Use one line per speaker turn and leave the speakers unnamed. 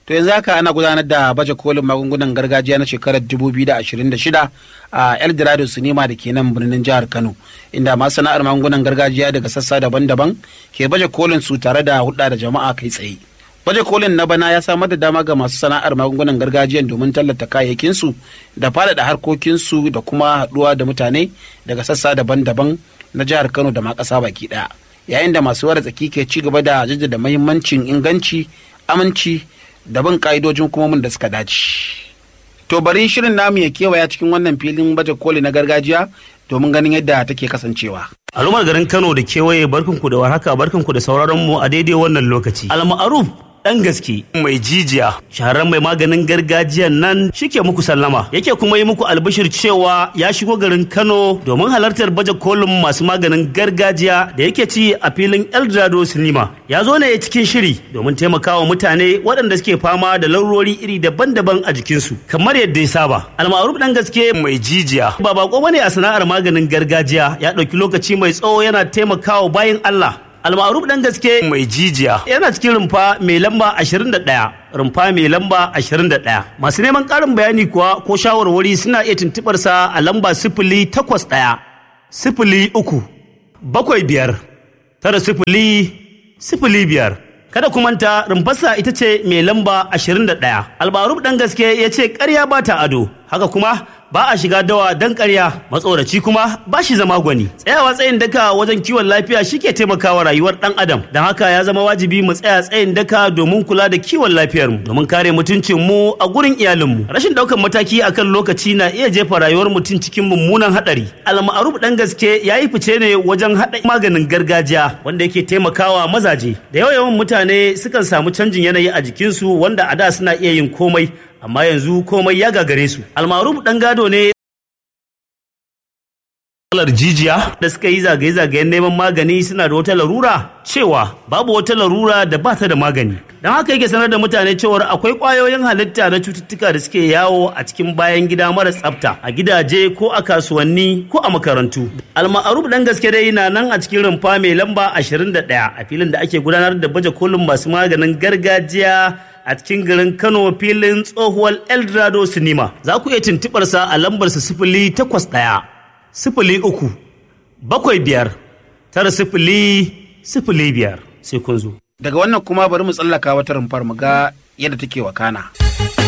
To yanzu haka ana gudanar da baje kolin magungunan gargajiya na shekarar 2026 a Eldorado Sinima da ke nan birnin jihar Kano, inda masu sana'ar magungunan gargajiya daga sassa daban-daban ke baje kolin su tare da hudda da jama'a kai tsaye. Baje kolin na bana ya samar da dama ga masu sana'ar magungunan gargajiyan domin tallata kayayyakinsu da faɗaɗa harkokinsu da kuma haɗuwa da mutane daga sassa daban-daban na jihar Kano da ma ƙasa baki ɗaya. Yayin da masu wara tsaki ke ci gaba da jaddada muhimmancin inganci, aminci da bin ka'idojin hukumomin da suka dace. To bari shirin namu ya kewaya cikin wannan filin baje koli na gargajiya domin ganin yadda take kasancewa.
Al'ummar garin Kano da kewaye barkanku da warhaka barkanku da sauraron mu a daidai wannan lokaci. Al-Ma'ruf dan gaske mai jijiya shahararren mai maganin gargajiyan nan shike muku sallama yake kuma yi muku albishir cewa ya shigo garin Kano domin halartar baje kolin masu maganin gargajiya da yake ci a filin Eldorado Cinema ya zo ne cikin shiri domin taimakawa mutane waɗanda suke fama da laurori iri daban-daban a jikinsu kamar yadda ya saba almaruf dan gaske mai jijiya ba bako bane a sana'ar maganin gargajiya ya ɗauki lokaci mai tsawo yana taimakawa bayan Allah almaruf dan gaske mai jijiya yana cikin rumfa mai lamba 21 rumfa mai lamba 21 masu neman karin bayani kuwa ko shawarwari suna iya tuntubar sa a lamba sifili takwas ɗaya sifili uku bakwai biyar tara sifili sifili biyar kada ku manta rumfarsa ita ce mai lamba 21 albarub dan gaske ya ce karya ba ta ado haka kuma ba a shiga dawa dan karya matsoraci kuma ba shi zama gwani tsayawa tsayin daka wajen kiwon lafiya shike taimakawa rayuwar dan adam don haka ya zama wajibi mu tsaya tsayin daka domin kula da kiwon lafiyar mu domin kare mutuncin mu a gurin iyalin mu rashin daukan mataki akan lokaci na iya jefa rayuwar mutum cikin mummunan hadari almaruf dan gaske yayi fice ne wajen hada maganin gargajiya wanda yake taimakawa mazaje da yawa yawan mutane sukan samu canjin yanayi a jikinsu wanda a da suna iya yin komai amma yanzu komai ya gagare su almaruf dan gado ne matsalar jijiya da suka yi zagaye-zagayen neman magani suna da wata larura cewa babu wata larura da ba ta da magani don haka yake sanar da mutane cewar akwai kwayoyin halitta na cututtuka da suke yawo a cikin bayan gida mara tsafta a gidaje ko a kasuwanni ko a makarantu alma'aruf dan gaske dai na nan a cikin rumfa mai lamba 21 a filin da ake gudanar da baje kolin masu maganin gargajiya a cikin garin Kano filin tsohuwar Eldorado Cinema. Za ku iya tuntuɓarsa a lambarsa sifili takwas ɗaya, sifili uku, bakwai biyar, tara sifili, sifili biyar sai kun zo.
Daga wannan kuma bari mu tsallaka wata rumfar mu ga yadda take wakana.